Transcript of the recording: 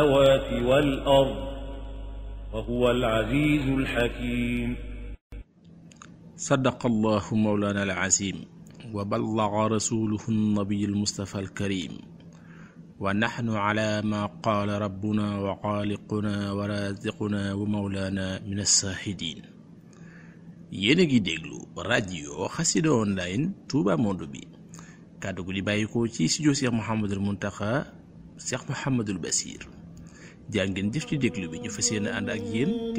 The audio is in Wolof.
السماوات والأرض وهو العزيز الحكيم صدق الله مولانا العظيم وبلغ رسوله النبي المصطفى الكريم ونحن على ما قال ربنا وخالقنا ورازقنا ومولانا من الشاهدين yéen a ngi déglu rajo xasida online Touba Monde bi kàddu gu di bàyyikoo ci studio Cheikh Mouhamadul Muntaxa Cheikh Mouhamadul Basir jaa ngeen jëf ci déglu bi ñu fas yéene ànd ak yéen